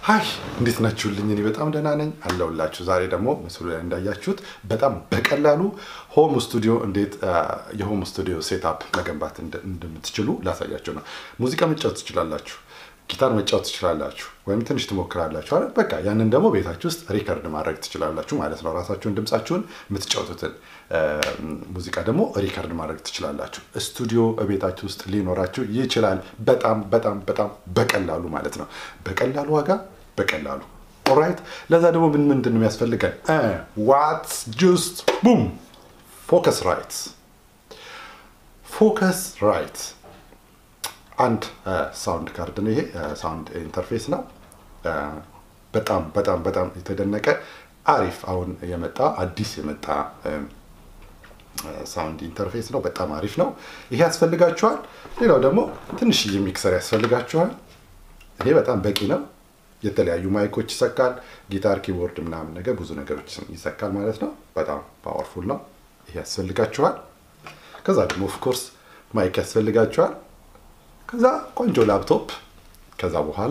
ሀይ እንዴት ናችሁልኝ? እኔ በጣም ደህና ነኝ አለሁላችሁ። ዛሬ ደግሞ ምስሉ ላይ እንዳያችሁት በጣም በቀላሉ ሆም ስቱዲዮ እንዴት የሆም ስቱዲዮ ሴትአፕ መገንባት እንደምትችሉ ላሳያችሁ ነው። ሙዚቃ መጫወት ትችላላችሁ፣ ጊታር መጫወት ትችላላችሁ፣ ወይም ትንሽ ትሞክራላችሁ አይደል? በቃ ያንን ደግሞ ቤታችሁ ውስጥ ሪከርድ ማድረግ ትችላላችሁ ማለት ነው። ራሳችሁን ድምጻችሁን የምትጫወቱትን ሙዚቃ ደግሞ ሪከርድ ማድረግ ትችላላችሁ። ስቱዲዮ ቤታችሁ ውስጥ ሊኖራችሁ ይችላል። በጣም በጣም በጣም በቀላሉ ማለት ነው። በቀላሉ ዋጋ በቀላሉ ኦራይት። ለዛ ደግሞ ምን ምንድን ነው የሚያስፈልገን? ዋትስ ጁስት ቡም ፎከስ ራይት ፎከስ ራይት አንድ ሳውንድ ካርድ ነው ይሄ። ሳውንድ ኢንተርፌስ ነው። በጣም በጣም በጣም የተደነቀ አሪፍ አሁን የመጣ አዲስ የመጣ ሳውንድ ኢንተርፌስ ነው። በጣም አሪፍ ነው። ይሄ ያስፈልጋችኋል። ሌላው ደግሞ ትንሽዬ ሚክሰር ያስፈልጋችኋል። ይሄ በጣም በቂ ነው። የተለያዩ ማይኮች ይሰካል። ጊታር፣ ኪቦርድ ምናምን ነገር ብዙ ነገሮች ይሰካል ማለት ነው። በጣም ፓወርፉል ነው። ይሄ ያስፈልጋችኋል። ከዛ ደግሞ ኦፍኮርስ ማይክ ያስፈልጋችኋል። ከዛ ቆንጆ ላፕቶፕ፣ ከዛ በኋላ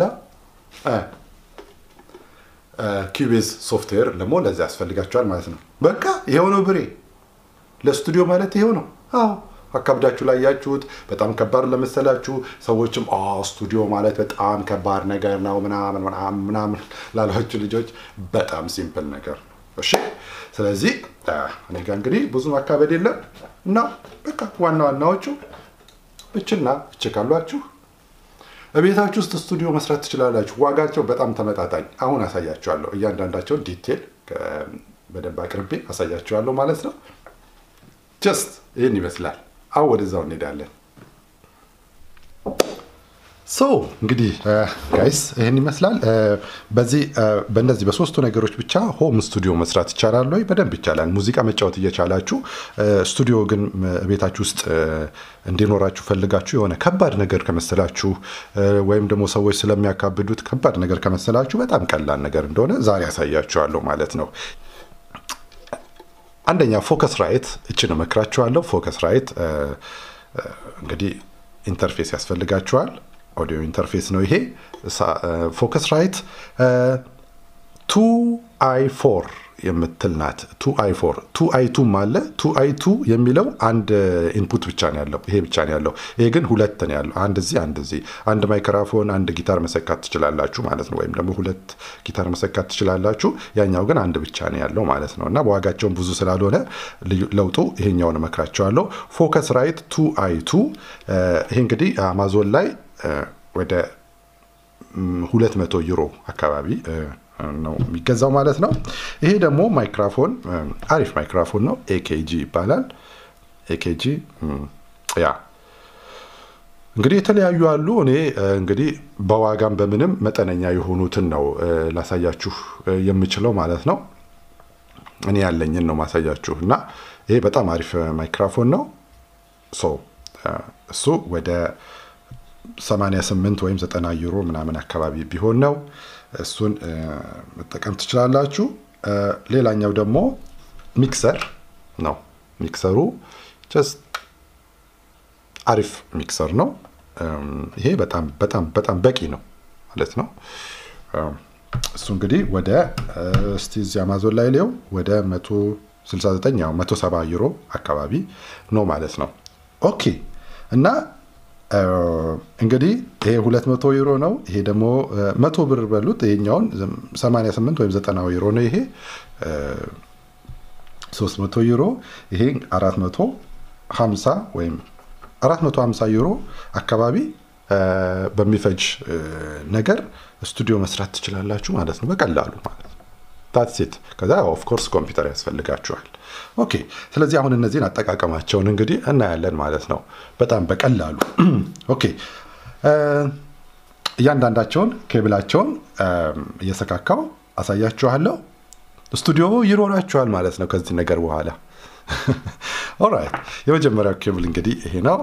ኪቤዝ ሶፍትዌር ደግሞ ለዚ ያስፈልጋችኋል ማለት ነው። በቃ ይሄው ነው ብሬ ለስቱዲዮ ማለት ይሄው ነው። አዎ አካብዳችሁ ላይ ያችሁት በጣም ከባድ ለመሰላችሁ ሰዎችም ስቱዲዮ ማለት በጣም ከባድ ነገር ነው ምናምን ምናምን ላሏችሁ ልጆች በጣም ሲምፕል ነገር ነው። እሺ ስለዚህ እኔ ጋ እንግዲህ ብዙ ማካበድ የለም እና በቃ ዋና ዋናዎቹ እችና እች ካሏችሁ በቤታችሁ ውስጥ ስቱዲዮ መስራት ትችላላችሁ። ዋጋቸው በጣም ተመጣጣኝ። አሁን አሳያችኋለሁ። እያንዳንዳቸውን ዲቴል በደንብ አቅርቤ አሳያችኋለሁ ማለት ነው። ጀስት ይህን ይመስላል። አሁን ወደዛው እንሄዳለን። ሶ እንግዲህ ጋይስ ይህን ይመስላል። በዚህ በእነዚህ በሶስቱ ነገሮች ብቻ ሆም ስቱዲዮ መስራት ይቻላል ወይ? በደንብ ይቻላል። ሙዚቃ መጫወት እየቻላችሁ ስቱዲዮ ግን ቤታችሁ ውስጥ እንዲኖራችሁ ፈልጋችሁ የሆነ ከባድ ነገር ከመሰላችሁ ወይም ደግሞ ሰዎች ስለሚያካብዱት ከባድ ነገር ከመሰላችሁ በጣም ቀላል ነገር እንደሆነ ዛሬ ያሳያችኋለሁ ማለት ነው። አንደኛ ፎከስ ራይት እችን እመክራችኋለሁ። ፎከስ ራይት እንግዲህ ኢንተርፌስ ያስፈልጋችኋል። ኦዲዮ ኢንተርፌስ ነው ይሄ። ፎከስ ራይት ቱ አይ ፎር የምትል ናት። ቱ አይ ፎር ቱ አይ ቱም አለ። ቱ አይ ቱ የሚለው አንድ ኢንፑት ብቻ ነው ያለው፣ ይሄ ብቻ ነው ያለው። ይሄ ግን ሁለት ነው ያለው፣ አንድ እዚህ፣ አንድ እዚህ። አንድ ማይክራፎን፣ አንድ ጊታር መሰካት ትችላላችሁ ማለት ነው። ወይም ደግሞ ሁለት ጊታር መሰካት ትችላላችሁ። ያኛው ግን አንድ ብቻ ነው ያለው ማለት ነው። እና በዋጋቸውን ብዙ ስላልሆነ ለውጡ ይሄኛውን እመክራቸዋለሁ። ፎከስ ራይት ቱ አይ ቱ ይሄ እንግዲህ አማዞን ላይ ወደ ሁለት መቶ ዩሮ አካባቢ ነው የሚገዛው ማለት ነው። ይሄ ደግሞ ማይክራፎን አሪፍ ማይክራፎን ነው። ኤኬጂ ይባላል። ኤኬጂ ያ እንግዲህ የተለያዩ አሉ። እኔ እንግዲህ በዋጋም በምንም መጠነኛ የሆኑትን ነው ላሳያችሁ የምችለው ማለት ነው። እኔ ያለኝን ነው ማሳያችሁ እና ይሄ በጣም አሪፍ ማይክራፎን ነው። እሱ ወደ 88 ወይም 90 ዩሮ ምናምን አካባቢ ቢሆን ነው። እሱን መጠቀም ትችላላችሁ። ሌላኛው ደግሞ ሚክሰር ነው። ሚክሰሩ ጀስት አሪፍ ሚክሰር ነው። ይሄ በጣም በጣም በጣም በቂ ነው ማለት ነው። እሱ እንግዲህ ወደ እስቲ እዚህ አማዞን ላይ ሊው ወደ 169 ያው 170 ዩሮ አካባቢ ነው ማለት ነው። ኦኬ እና እንግዲህ ይሄ 200 ዩሮ ነው። ይሄ ደግሞ መቶ ብር በሉት። ይሄኛውን 88 ወይም 90 ዩሮ ነው። ይሄ 300 ዩሮ፣ ይሄ 450 ወይም 450 ዩሮ አካባቢ በሚፈጅ ነገር ስቱዲዮ መስራት ትችላላችሁ ማለት ነው፣ በቀላሉ ማለት ነው። ታትሴት ከዛ ኦፍኮርስ ኮምፒውተር ያስፈልጋችኋል። ኦኬ ስለዚህ አሁን እነዚህን አጠቃቀማቸውን እንግዲህ እናያለን ማለት ነው በጣም በቀላሉ ኦኬ እያንዳንዳቸውን ኬብላቸውን እየሰካካው አሳያችኋለሁ ስቱዲዮ ይኖራችኋል ማለት ነው ከዚህ ነገር በኋላ ኦራይት የመጀመሪያው ኬብል እንግዲህ ይሄ ነው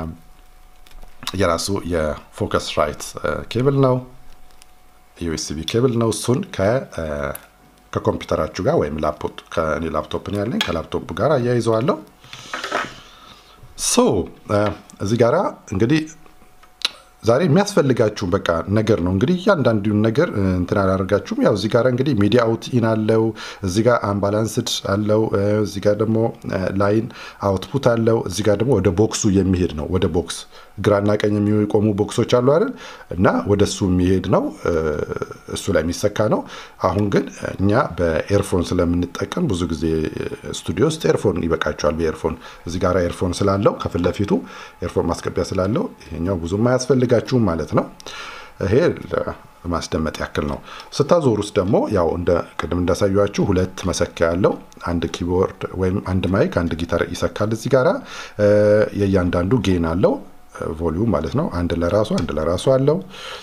የራሱ የፎከስ ራይት ኬብል ነው ዩኤስቢ ኬብል ነው እሱን ከኮምፒውተራችሁ ጋር ወይም ከእኔ ላፕቶፕ ነው ያለኝ ከላፕቶፕ ጋር አያይዘዋለሁ ሶ እዚህ ጋራ እንግዲህ ዛሬ የሚያስፈልጋችሁ በቃ ነገር ነው እንግዲህ እያንዳንዱን ነገር እንትን አላደርጋችሁም። ያው እዚህ ጋር እንግዲህ ሚዲያ አውት ኢን አለው፣ እዚህ ጋር አምባላንስድ አለው፣ እዚህ ጋር ደግሞ ላይን አውትፑት አለው። እዚህ ጋር ደግሞ ወደ ቦክሱ የሚሄድ ነው። ወደ ቦክስ ግራና ቀኝ የሚቆሙ ቦክሶች አሉ አይደል? እና ወደ እሱ የሚሄድ ነው። እሱ ላይ የሚሰካ ነው። አሁን ግን እኛ በኤርፎን ስለምንጠቀም ብዙ ጊዜ ስቱዲዮ ውስጥ ኤርፎን ይበቃቸዋል። በኤርፎን እዚህ ጋር ኤርፎን ስላለው ከፊት ለፊቱ ኤርፎን ማስገቢያ ስላለው ይሄኛው ብዙም አያስፈልጋችሁም ማለት ነው። ይሄ ለማስደመጥ ያክል ነው። ስታዞር ውስጥ ደግሞ ያው እንደ ቅድም እንዳሳያችሁ ሁለት መሰኪያ ያለው አንድ ኪቦርድ ወይም አንድ ማይክ አንድ ጊታር ይሰካል። እዚህ ጋራ የእያንዳንዱ ጌን አለው ቮሊዩም ማለት ነው። አንድ ለራሱ አንድ ለራሱ አለው።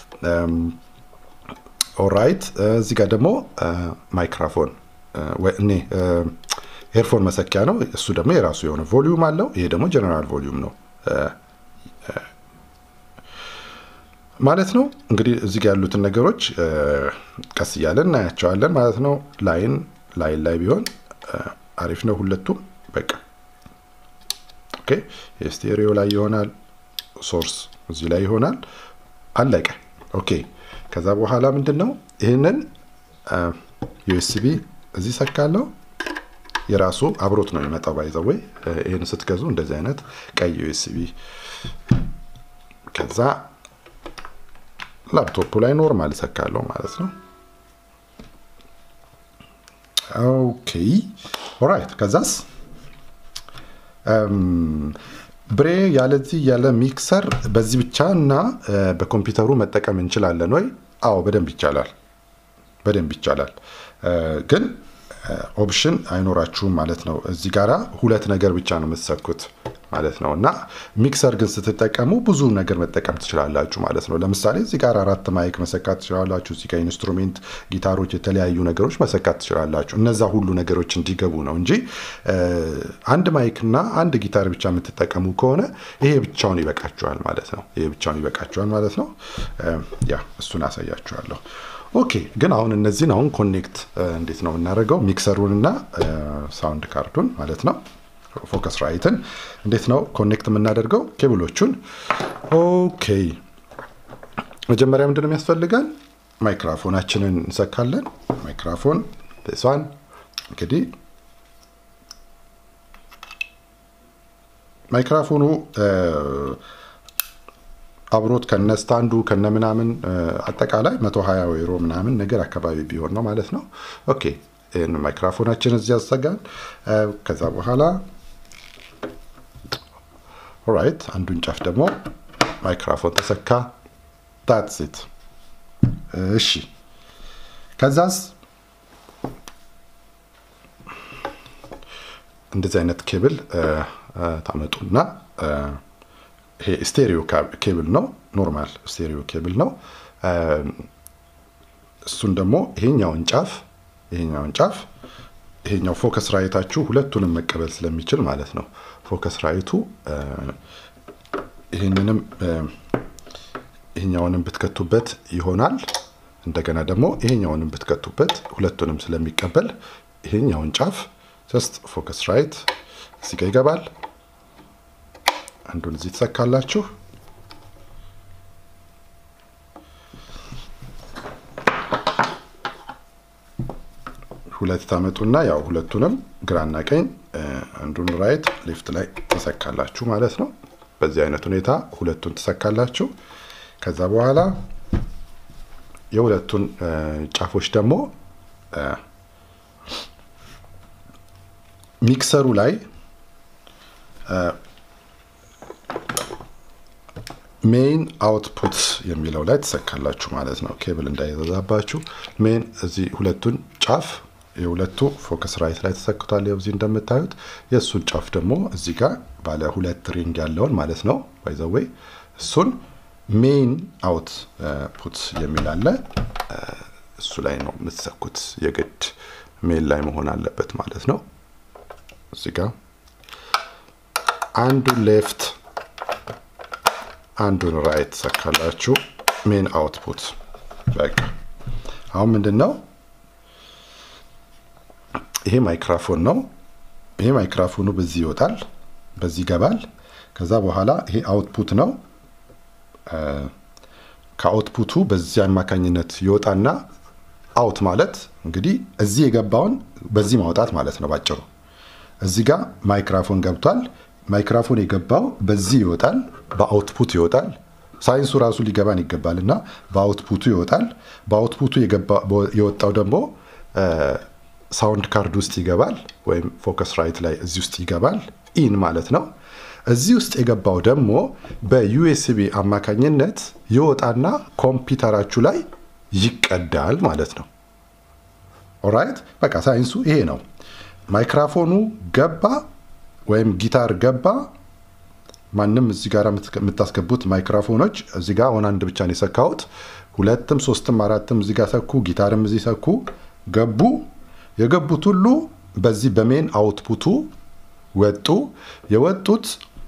ኦራይት እዚህ ጋር ደግሞ ማይክራፎን እኔ ኤርፎን መሰኪያ ነው። እሱ ደግሞ የራሱ የሆነ ቮሊዩም አለው። ይሄ ደግሞ ጀነራል ቮሊዩም ነው ማለት ነው። እንግዲህ እዚህ ጋር ያሉትን ነገሮች ቀስ እያለን እናያቸዋለን ማለት ነው። ላይን ላይን ላይ ቢሆን አሪፍ ነው ሁለቱም። በቃ ኦኬ። የስቴሪዮ ላይ ይሆናል፣ ሶርስ እዚህ ላይ ይሆናል። አለቀ። ኦኬ። ከዛ በኋላ ምንድን ነው ይህንን ዩኤስቢ እዚህ ሰካለው። የራሱ አብሮት ነው የሚመጣው። ባይዘወይ ይህን ስትገዙ እንደዚህ አይነት ቀይ ዩኤስቢ ከዛ ላፕቶፑ ላይ ኖርማል ሰካለው ማለት ነው። ኦኬ ኦራይት። ከዛስ ብሬ ያለዚህ ያለ ሚክሰር በዚህ ብቻ እና በኮምፒውተሩ መጠቀም እንችላለን ወይ? አዎ በደንብ ይቻላል፣ በደንብ ይቻላል። ግን ኦፕሽን አይኖራችሁም ማለት ነው። እዚህ ጋራ ሁለት ነገር ብቻ ነው የምትሰኩት ማለት ነው። እና ሚክሰር ግን ስትጠቀሙ ብዙ ነገር መጠቀም ትችላላችሁ ማለት ነው። ለምሳሌ እዚህ ጋር አራት ማይክ መሰካት ትችላላችሁ። እዚህ ጋር ኢንስትሩሜንት፣ ጊታሮች፣ የተለያዩ ነገሮች መሰካት ትችላላችሁ። እነዛ ሁሉ ነገሮች እንዲገቡ ነው እንጂ አንድ ማይክ እና አንድ ጊታር ብቻ የምትጠቀሙ ከሆነ ይሄ ብቻውን ይበቃችኋል ማለት ነው። ይሄ ብቻውን ይበቃችኋል ማለት ነው። ያ እሱን አሳያችኋለሁ። ኦኬ ግን አሁን እነዚህን አሁን ኮኔክት እንዴት ነው የምናደርገው? ሚክሰሩንና ሳውንድ ካርዱን ማለት ነው ፎከስ ራይትን እንዴት ነው ኮኔክት የምናደርገው? ኬብሎቹን ኦኬ። መጀመሪያ ምንድን ነው የሚያስፈልገን? ማይክራፎናችንን እንሰካለን። ማይክራፎን ሷን እንግዲህ ማይክራፎኑ አብሮት ከነ ስታንዱ ከነ ምናምን አጠቃላይ 120 ዩሮ ምናምን ነገር አካባቢ ቢሆን ነው ማለት ነው። ኦኬ ይህን ማይክራፎናችን እዚህ ያዘጋን። ከዛ በኋላ ኦራይት አንዱን ጫፍ ደግሞ ማይክራፎን ተሰካ። ታትሲት እሺ። ከዛስ እንደዚህ አይነት ኬብል ታመጡና ይሄ ስቴሪዮ ኬብል ነው፣ ኖርማል ስቴሪዮ ኬብል ነው። እሱን ደግሞ ይሄኛውን ጫፍ ይሄኛውን ጫፍ ይሄኛው ፎከስ ራይታችሁ ሁለቱንም መቀበል ስለሚችል ማለት ነው። ፎከስ ራይቱ ይህንንም ይሄኛውንም ብትከቱበት ይሆናል። እንደገና ደግሞ ይሄኛውንም ብትከቱበት ሁለቱንም ስለሚቀበል ይሄኛውን ጫፍ ጀስት ፎከስ ራይት እዚህ ጋር ይገባል። አንዱን እዚህ ትሰካላችሁ። ሁለት ታመጡና ያው ሁለቱንም ግራና ቀኝ አንዱን ራይት ሌፍት ላይ ትሰካላችሁ ማለት ነው። በዚህ አይነት ሁኔታ ሁለቱን ትሰካላችሁ። ከዛ በኋላ የሁለቱን ጫፎች ደግሞ ሚክሰሩ ላይ ሜይን አውትፑት የሚለው ላይ ትሰካላችሁ ማለት ነው። ኬብል እንዳይዘዛባችሁ ሜይን እዚህ ሁለቱን ጫፍ የሁለቱ ፎከስ ራይት ላይ ተሰክቷል። ይኸው እዚህ እንደምታዩት የእሱን ጫፍ ደግሞ እዚህ ጋር ባለ ሁለት ሪንግ ያለውን ማለት ነው ባይዘዌይ እሱን ሜይን አውት ፑት የሚል አለ። እሱ ላይ ነው የምትሰኩት። የግድ ሜን ላይ መሆን አለበት ማለት ነው። እዚህ ጋር አንዱን ሌፍት አንዱን ራይት ሰካላችሁ። ሜን አውትፑት በቃ አሁን ምንድን ነው ይሄ ማይክራፎን ነው። ይሄ ማይክራፎኑ በዚህ ይወጣል፣ በዚህ ይገባል። ከዛ በኋላ ይሄ አውትፑት ነው። ከአውትፑቱ በዚህ አማካኝነት ይወጣና አውት ማለት እንግዲህ እዚህ የገባውን በዚህ ማውጣት ማለት ነው ባጭሩ። እዚህ ጋር ማይክራፎን ገብቷል። ማይክራፎን የገባው በዚህ ይወጣል፣ በአውትፑት ይወጣል። ሳይንሱ ራሱ ሊገባን ይገባል እና በአውትፑቱ ይወጣል። በአውትፑቱ የወጣው ደግሞ ሳውንድ ካርድ ውስጥ ይገባል፣ ወይም ፎከስ ራይት ላይ እዚህ ውስጥ ይገባል። ኢን ማለት ነው። እዚህ ውስጥ የገባው ደግሞ በዩኤስቢ አማካኝነት ይወጣና ኮምፒውተራችሁ ላይ ይቀዳል ማለት ነው። ኦራይት በቃ ሳይንሱ ይሄ ነው። ማይክራፎኑ ገባ ወይም ጊታር ገባ። ማንም እዚህ ጋር የምታስገቡት ማይክራፎኖች እዚህ ጋር አሁን አንድ ብቻ ነው የሰካሁት። ሁለትም ሶስትም አራትም እዚህ ጋር ሰኩ፣ ጊታርም እዚህ ሰኩ፣ ገቡ። የገቡት ሁሉ በዚህ በሜን አውትፑቱ ወጡ። የወጡት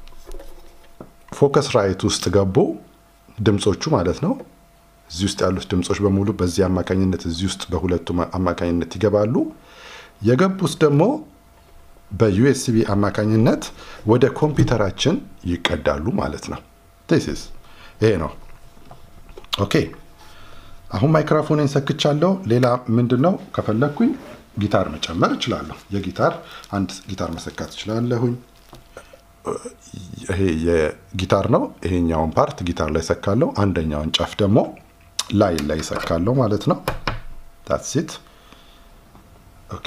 ፎከስ ራይት ውስጥ ገቡ፣ ድምፆቹ ማለት ነው። እዚህ ውስጥ ያሉት ድምፆች በሙሉ በዚህ አማካኝነት እዚህ ውስጥ በሁለቱ አማካኝነት ይገባሉ። የገቡት ደግሞ በዩኤስቢ አማካኝነት ወደ ኮምፒውተራችን ይቀዳሉ ማለት ነው። ቴሲስ ይሄ ነው። ኦኬ አሁን ማይክሮፎንን ሰክቻለሁ። ሌላ ምንድን ነው ከፈለግኩኝ ጊታር መጨመር እችላለሁ። የጊታር አንድ ጊታር መሰካት እችላለሁኝ። ይሄ የጊታር ነው። ይሄኛውን ፓርት ጊታር ላይ ሰካለሁ። አንደኛውን ጫፍ ደግሞ ላይ ላይ ሰካለሁ ማለት ነው። ታትሲት ኦኬ።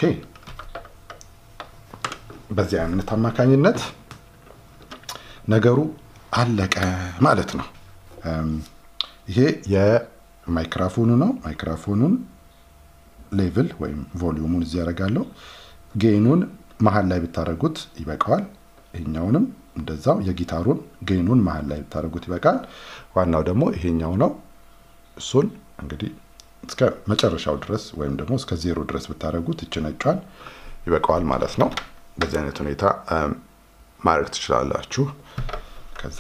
በዚህ አይነት አማካኝነት ነገሩ አለቀ ማለት ነው። ይሄ የማይክራፎኑ ነው። ማይክራፎኑን ሌቭል ወይም ቮሊዩሙን እዚህ ያደርጋለሁ። ጌኑን መሀል ላይ ብታደርጉት ይበቃዋል። ይሄኛውንም እንደዛው የጊታሩን ጌኑን መሀል ላይ ብታደርጉት ይበቃል። ዋናው ደግሞ ይሄኛው ነው። እሱን እንግዲህ እስከ መጨረሻው ድረስ ወይም ደግሞ እስከ ዜሮ ድረስ ብታደርጉት ይችነጯል ይበቃዋል ማለት ነው። በዚህ አይነት ሁኔታ ማድረግ ትችላላችሁ። ከዛ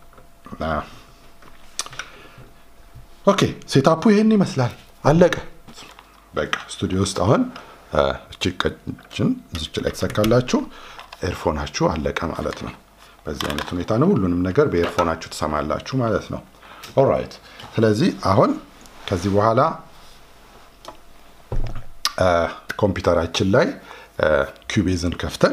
ኦኬ ሴታፑ ይህን ይመስላል። አለቀ። በቃ ስቱዲዮ ውስጥ አሁን እቺ ቀጭን ዝች ላይ ትሰካላችሁ። ኤርፎናችሁ አለቀ ማለት ነው። በዚህ አይነት ሁኔታ ነው ሁሉንም ነገር በኤርፎናችሁ ትሰማላችሁ ማለት ነው። ኦራይት። ስለዚህ አሁን ከዚህ በኋላ ኮምፒውተራችን ላይ ኪዩቤዝን ከፍተን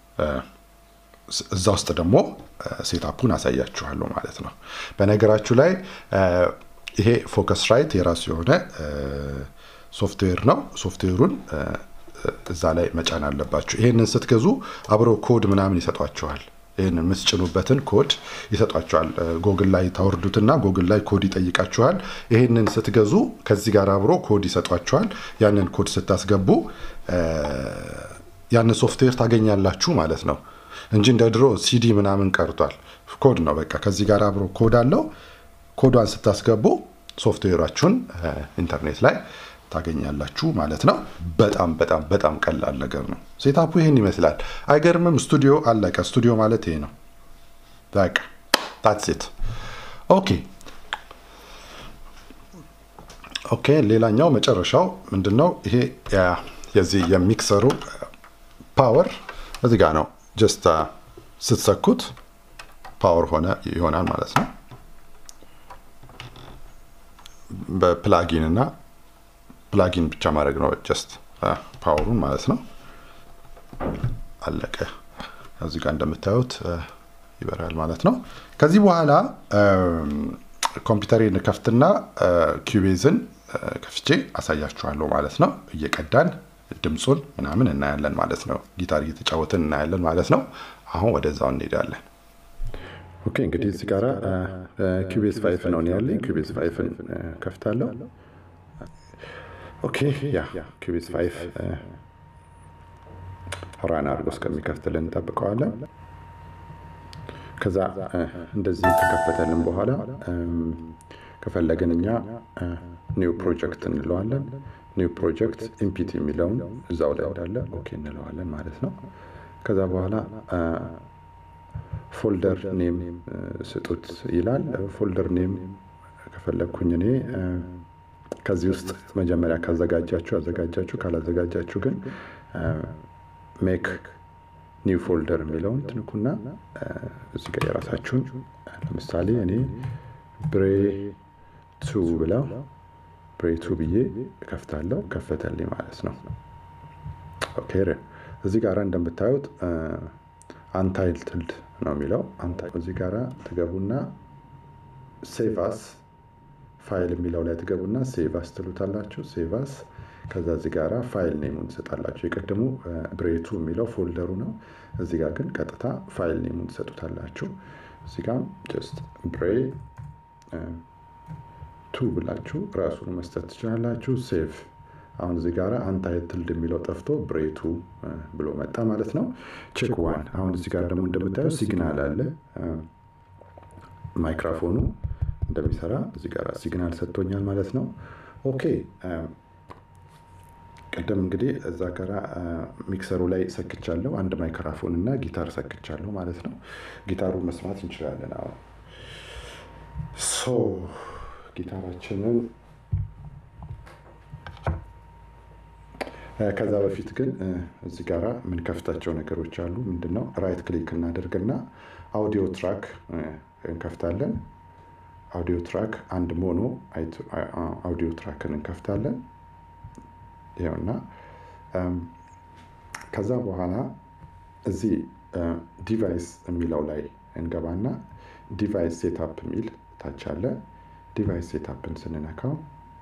እዛ ውስጥ ደግሞ ሴታፑን አሳያችኋለሁ ማለት ነው። በነገራችሁ ላይ ይሄ ፎከስ ራይት የራሱ የሆነ ሶፍትዌር ነው። ሶፍትዌሩን እዛ ላይ መጫን አለባችሁ። ይሄንን ስትገዙ አብረው ኮድ ምናምን ይሰጧችኋል። ይህን የምትጭኑበትን ኮድ ይሰጧችኋል። ጎግል ላይ ታወርዱትና ጎግል ላይ ኮድ ይጠይቃችኋል። ይህንን ስትገዙ ከዚህ ጋር አብሮ ኮድ ይሰጧችኋል። ያንን ኮድ ስታስገቡ ያንን ሶፍትዌር ታገኛላችሁ ማለት ነው እንጂ እንደ ድሮ ሲዲ ምናምን ቀርቷል። ኮድ ነው በቃ ከዚህ ጋር አብሮ ኮድ አለው። ኮዷን ስታስገቡ ሶፍትዌራችሁን ኢንተርኔት ላይ ታገኛላችሁ ማለት ነው። በጣም በጣም በጣም ቀላል ነገር ነው። ሴታፑ ይህን ይመስላል። አይገርምም? ስቱዲዮ አለቀ። ስቱዲዮ ማለት ይሄ ነው። በቃ ታትሴት ኦኬ ኦኬ። ሌላኛው መጨረሻው ምንድን ነው? ይሄ የዚህ የሚክሰሩ ፓወር እዚህ ጋር ነው። ጀስት ስትሰኩት ፓወር ሆነ ይሆናል ማለት ነው። በፕላጊን እና ፕላጊን ብቻ ማድረግ ነው። ጀስት ፓወሩን ማለት ነው። አለቀ። እዚህ ጋር እንደምታዩት ይበራል ማለት ነው። ከዚህ በኋላ ኮምፒውተሬን ከፍትና ኪዩቤዝን ከፍቼ አሳያችኋለሁ ማለት ነው። እየቀዳን ድምፁን ምናምን እናያለን ማለት ነው። ጊታር እየተጫወትን እናያለን ማለት ነው። አሁን ወደዛው እንሄዳለን። ኦኬ እንግዲህ እዚህ ጋር ኪቤዝ ፋይፍ ነው ያለኝ። ኪቤዝ ፋይፍን ከፍታለሁ። ኦኬ ያ ኪቤዝ ፋይፍ ራን አድርጎ እስከሚከፍትልን እንጠብቀዋለን። ከዛ እንደዚህ ከከፈተልን በኋላ ከፈለግን እኛ ኒው ፕሮጀክት እንለዋለን። ኒው ፕሮጀክት ኢምፒቲ የሚለውን እዛው ላይ እንዳለ ኦኬ እንለዋለን ማለት ነው። ከዛ በኋላ ፎልደር ኔም ስጡት ይላል። ፎልደር ኔም ከፈለግኩኝ እኔ ከዚህ ውስጥ መጀመሪያ ካዘጋጃችሁ አዘጋጃችሁ፣ ካላዘጋጃችሁ ግን ሜክ ኒው ፎልደር የሚለውን ትንኩና እዚህ ጋር የራሳችሁን ለምሳሌ እኔ ብሬ ቱ ብለው ብሬቱ ብዬ እከፍታለሁ። ከፈተልኝ ማለት ነው። ኦኬ እዚህ ጋር እንደምታዩት አንታይትልድ ነው የሚለው። እዚህ ጋር ትገቡና ሴቫስ ፋይል የሚለው ላይ ትገቡና ሴቫስ ትሉታላችሁ። ሴቫስ ከዛ እዚህ ጋራ ፋይል ኔሙን ትሰጣላችሁ። የቀድሞ ብሬቱ የሚለው ፎልደሩ ነው። እዚህ ጋር ግን ቀጥታ ፋይል ኔሙን ትሰጡታላችሁ። እዚህ ጋር ጀስት ብሬ ቱ ብላችሁ ራሱን መስጠት ትችላላችሁ። ሴቭ አሁን እዚህ ጋር አንታይትልድ የሚለው ጠፍቶ ብሬቱ ብሎ መጣ ማለት ነው። ቼክ ዋን አሁን እዚህ ጋር ደግሞ እንደምታየው ሲግናል አለ ማይክራፎኑ እንደሚሰራ እዚህ ጋር ሲግናል ሰጥቶኛል ማለት ነው። ኦኬ ቅድም እንግዲህ እዛ ጋር ሚክሰሩ ላይ ሰክቻለሁ። አንድ ማይክራፎን እና ጊታር ሰክቻለሁ ማለት ነው። ጊታሩን መስማት እንችላለን። አሁን ሶ ጊታራችንን ከዛ በፊት ግን እዚህ ጋር የምንከፍታቸው ነገሮች አሉ። ምንድነው? ራይት ክሊክ እናደርግና አውዲዮ ትራክ እንከፍታለን። አውዲዮ ትራክ አንድ ሞኖ አውዲዮ ትራክን እንከፍታለን። ይኸውና ከዛ በኋላ እዚህ ዲቫይስ የሚለው ላይ እንገባና ዲቫይስ ሴታፕ የሚል ታች አለ። ዲቫይስ ሴታፕን ስንነካው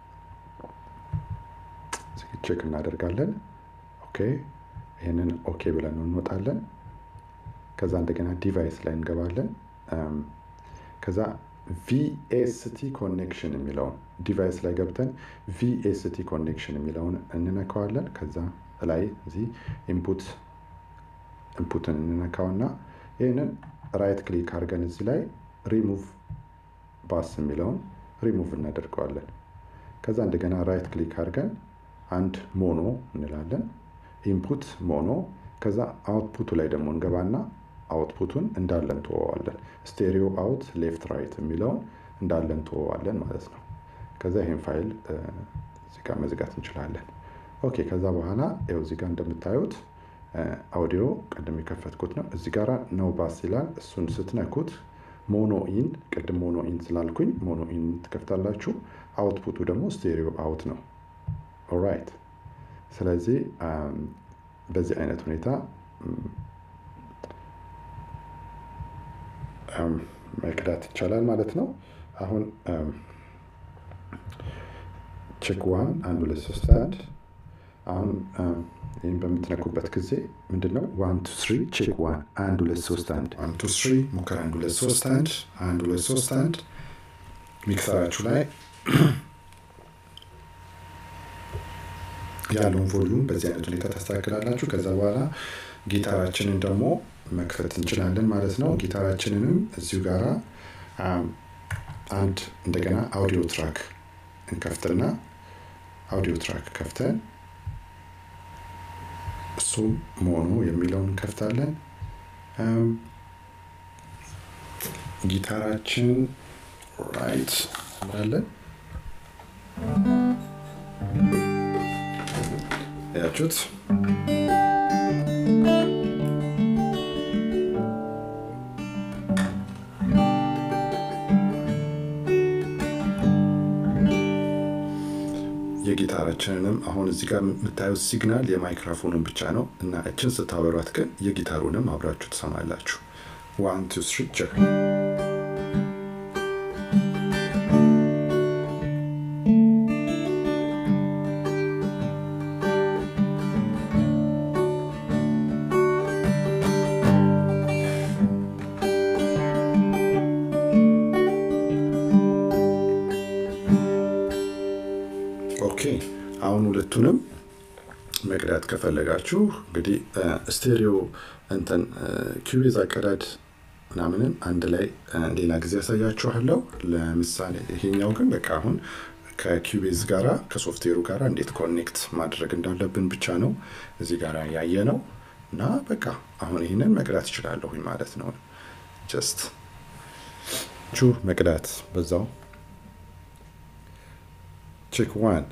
ቼክ እናደርጋለን። ኦኬ ይህንን ኦኬ ብለን እንወጣለን። ከዛ እንደገና ዲቫይስ ላይ እንገባለን። ከዛ ቪኤስቲ ኮኔክሽን የሚለውን ዲቫይስ ላይ ገብተን ቪኤስቲ ኮኔክሽን የሚለውን እንነካዋለን። ከዛ ላይ እዚህ ኢንፑት ኢንፑትን እንነካውና ይህንን ራይት ክሊክ አድርገን እዚህ ላይ ሪሙቭ ባስ የሚለውን ሪሙቭ እናደርገዋለን። ከዛ እንደገና ራይት ክሊክ አድርገን አንድ ሞኖ እንላለን። ኢንፑት ሞኖ። ከዛ አውትፑቱ ላይ ደግሞ እንገባና አውትፑቱን እንዳለን ትወዋለን። ስቴሪዮ አውት ሌፍት ራይት የሚለውን እንዳለን ትወዋለን ማለት ነው። ከዛ ይህን ፋይል እዚህ ጋር መዝጋት እንችላለን። ኦኬ ከዛ በኋላ ይኸው እዚህ ጋር እንደምታዩት አውዲዮ ቅድም የከፈትኩት ነው። እዚህ ጋር ነው ባስ ይላል። እሱን ስትነኩት ሞኖ ኢን፣ ቅድም ሞኖ ኢን ስላልኩኝ ሞኖ ኢን ትከፍታላችሁ። አውትፑቱ ደግሞ ስቴሪዮ አውት ነው። ኦራይት። ስለዚህ በዚህ አይነት ሁኔታ መቅዳት ይቻላል ማለት ነው። አሁን ቼክ ዋን አንድ ሁለት ሶስት አንድ አሁን ይህም በምትነኩበት ጊዜ ምንድነው ዋን ቱ ስሪ ቼክ ዋን አንድ ሁለት ሶስት አንድ ዋን ቱ ስሪ ሙከራ አንድ ሁለት ሶስት አንድ አንድ ሁለት ሶስት አንድ ሚክሰራችሁ ላይ ያለውን ቮሉም በዚህ አይነት ሁኔታ ታስተካክላላችሁ። ከዛ በኋላ ጊታራችንን ደግሞ መክፈት እንችላለን ማለት ነው። ጊታራችንንም እዚሁ ጋራ አንድ እንደገና አውዲዮ ትራክ እንከፍትና አውዲዮ ትራክ ከፍተን እሱም ሞኖ የሚለውን እንከፍታለን። ጊታራችን ራይት እንላለን። ያችሁት የጊታራችንንም አሁን እዚህ ጋር የምታዩት ሲግናል የማይክሮፎኑን ብቻ ነው እና እችን ስታበሯት ግን የጊታሩንም አብራችሁ ትሰማላችሁ። ዋን ቱ ስሪ ቼክ ኦኬ አሁን ሁለቱንም መቅዳት ከፈለጋችሁ እንግዲህ ስቴሪዮ እንትን ኪቤዝ አቀዳድ ምናምንን አንድ ላይ ሌላ ጊዜ ያሳያችኋለሁ። ለምሳሌ ይሄኛው ግን በቃ አሁን ከኪቤዝ ጋራ ከሶፍትዌሩ ጋራ እንዴት ኮኔክት ማድረግ እንዳለብን ብቻ ነው እዚህ ጋር ያየ ነው እና በቃ አሁን ይህንን መቅዳት ይችላለሁኝ ማለት ነው። ጀስት ቹ መቅዳት በዛው ቼክ ዋን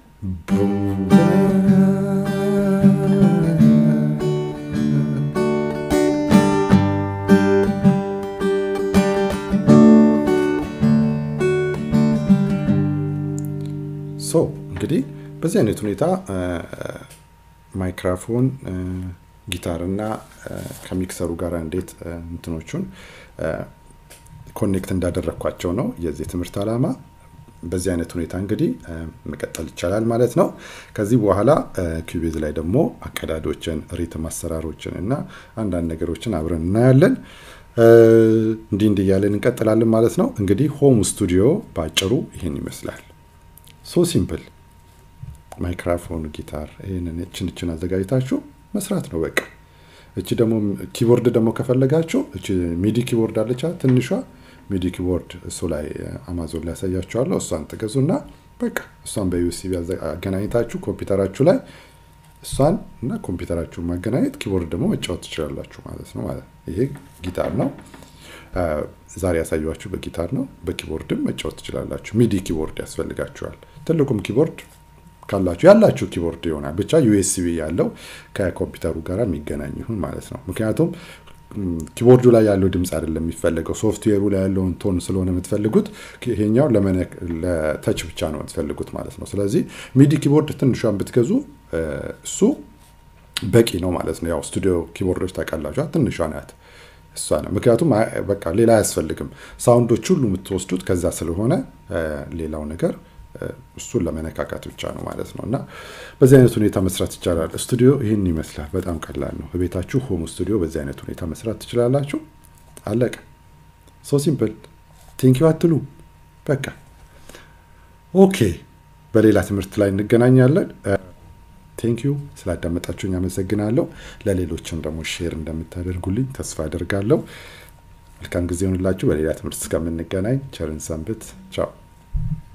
ሶ እንግዲህ በዚህ አይነት ሁኔታ ማይክራፎን ጊታር እና ከሚክሰሩ ጋር እንዴት እንትኖቹን ኮኔክት እንዳደረግኳቸው ነው የዚህ ትምህርት ዓላማ። በዚህ አይነት ሁኔታ እንግዲህ መቀጠል ይቻላል ማለት ነው። ከዚህ በኋላ ኪቤዝ ላይ ደግሞ አቀዳዶችን፣ ሪትም አሰራሮችን እና አንዳንድ ነገሮችን አብረን እናያለን። እንዲህ እንዲህ እያለን እንቀጥላለን ማለት ነው። እንግዲህ ሆም ስቱዲዮ በአጭሩ ይህን ይመስላል። ሶ ሲምፕል ማይክራፎን፣ ጊታር ይህንን እችን እችን አዘጋጅታችሁ መስራት ነው በቃ። እቺ ደግሞ ኪቦርድ ደግሞ ከፈለጋችሁ እቺ ሚዲ ኪቦርድ አለቻ ትንሿ ሚዲ ኪቦርድ እሱ ላይ አማዞን ላይ ያሳያችኋለሁ። እሷን ትገዙና በቃ እሷን በዩኤስቢ አገናኝታችሁ ኮምፒውተራችሁ ላይ እሷን እና ኮምፒውተራችሁን ማገናኘት ኪቦርድ ደግሞ መጫወት ትችላላችሁ ማለት ነው። ማለት ይሄ ጊታር ነው። ዛሬ ያሳያችሁ በጊታር ነው። በኪቦርድም መጫወት ትችላላችሁ። ሚዲ ኪቦርድ ያስፈልጋችኋል። ትልቁም ኪቦርድ ካላችሁ ያላችሁ ኪቦርድ ይሆናል። ብቻ ዩኤስቢ ያለው ከኮምፒውተሩ ጋር የሚገናኝ ይሁን ማለት ነው። ምክንያቱም ኪቦርዱ ላይ ያለው ድምፅ አይደለም የሚፈለገው ሶፍትዌሩ ላይ ያለውን ቶን ስለሆነ የምትፈልጉት ይሄኛው ለተች ብቻ ነው የምትፈልጉት ማለት ነው። ስለዚህ ሚዲ ኪቦርድ ትንሿን ብትገዙ እሱ በቂ ነው ማለት ነው። ያው ስቱዲዮ ኪቦርዶች ታውቃላችሁ፣ ትንሿ ናት እሷ ነው። ምክንያቱም በቃ ሌላ አያስፈልግም። ሳውንዶች ሁሉ የምትወስዱት ከዛ ስለሆነ ሌላው ነገር እሱን ለመነካካት ብቻ ነው ማለት ነው። እና በዚህ አይነት ሁኔታ መስራት ይቻላል። ስቱዲዮ ይህን ይመስላል። በጣም ቀላል ነው። በቤታችሁ ሆም ስቱዲዮ በዚህ አይነት ሁኔታ መስራት ትችላላችሁ። አለቀ። ሶ ሲምፕል። ቴንኪው አትሉ። በቃ ኦኬ። በሌላ ትምህርት ላይ እንገናኛለን። ቴንኪዩ ስላዳመጣችሁኝ አመሰግናለሁ። ለሌሎችም ደግሞ ሼር እንደምታደርጉልኝ ተስፋ አደርጋለሁ። መልካም ጊዜ ሆንላችሁ። በሌላ ትምህርት እስከምንገናኝ ቸርን ሰንብት። ቻው